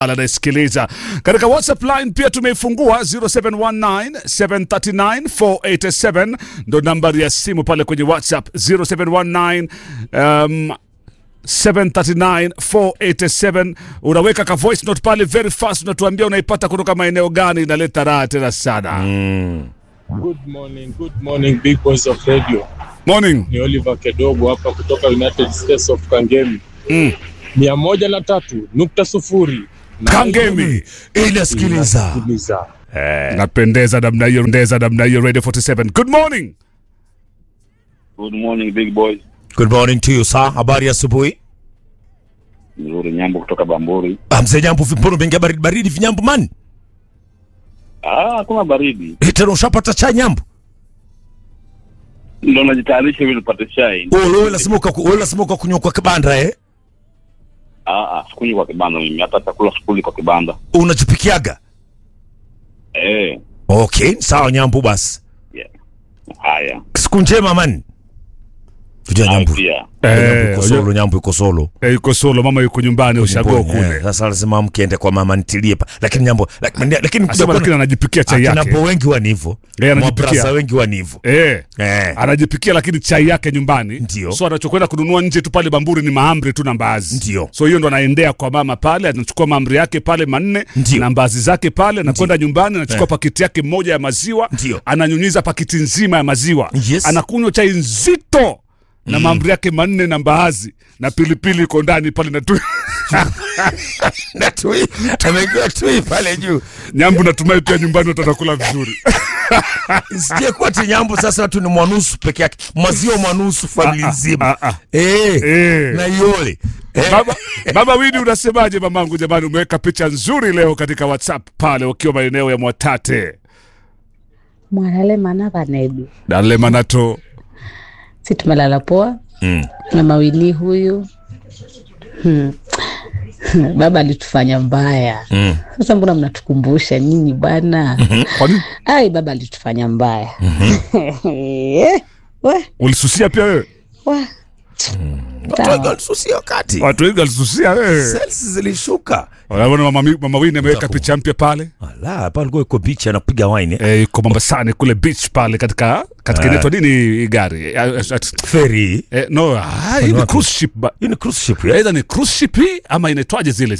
anasikiliza katika WhatsApp line pia tumeifungua 0719739487 ndo nambari ya simu pale kwenye WhatsApp 0719 um, 739487 unaweka ka voice note pale very fast, unatuambia unaipata kutoka maeneo gani. Inaleta raha tena sana. Good morning, good morning big boys of radio. Morning. Ni Oliver Kedogo hapa kutoka United States of Kangemi. Mm. Mia moja na tatu nukta sufuri. Na Kangemi inasikiliza inasikiliza. napendeza namna hiyo, ndeza namna hiyo. Radio 47 good morning. Good morning big boys. good morning to you sir habari ya asubuhi Mzuri Nyambo kutoka Bamburi. Ah, mzee nyambo vipono mengia baridi baridi vinyambo mani Ah, hakuna baridi. Eh, tena ushapata cha nyambo Ndio najitayarisha ili nipate chai. Oh, wewe lazima uka wewe lazima ukakunywa kwa kibanda eh Ah, ah, sikunywi kwa kibanda mimi. Hata chakula sikuli kwa kibanda. unajipikiaga Eh, okay sawa nyambo basi yeah. Haya. siku njema mani Tujua Haya nyambo pia. nyambo Eh, yuko solo nyambo yuko solo eh, yuko solo, mama yuko nyumbani ushago Mboni, kule. eh, sasa lazima mkiende kwa mama ntilie pa lakini nyambo lakini lakini kuja Asema kuona- lakini anajipikia chai akina yake. po wengi wa nivo Eh, anajipikia. mabrasa wengi wa nivo Eh. eh anajipikia lakini chai yake nyumbani Ndio. so anachokwenda kununua nje tu pale bamburi ni mahamri tu na mbaazi Ndio. so hiyo ndo anaendea kwa mama pale anachukua mahamri yake pale manne Ndio. na mbaazi zake pale anakwenda nyumbani anachukua Eh. pakiti yake moja ya maziwa Ndio. ananyunyiza pakiti nzima ya maziwa Yes. anakunywa chai nzito na mahamri yake manne na mbaazi na pilipili iko ndani pale na tu na tui amekiwa tui pale juu nyambu natumai pia nyumbani watakula vizuri sije kuwa ti nyambo sasa watu ni mwanusu peke yake maziwa mwanusu familia ah, nzima ah, ah. eh Eh. na iole eh. Baba, baba Widi unasemaje mamangu? Jamani, umeweka picha nzuri leo katika WhatsApp pale ukiwa maeneo ya Mwatate mwanalema vanedu dale manato si tumelala poa Mm. na mawili huyu hmm. baba alitufanya mbaya Mm. sasa mbona mnatukumbusha nyinyi bwana kwa nini ai baba alitufanya mbaya we, ulisusia pia wewe? we. Watu wengi walisusia wakati Watu wengi walisusia wewe. sales zilishuka Unaona mama, Mi- mama Widi ameweka picha mpya pale ala pale kwa iko beach anapiga wine eh. eh, iko Mombasani kule beach pale katika katika inaitwa nini hii gari Eh, eh, eh, ferry eh, no, ah, hii ni wapi? cruise ship ba- hii ni cruise ship ya Either ni cruise ship hii ama inaitwaje zile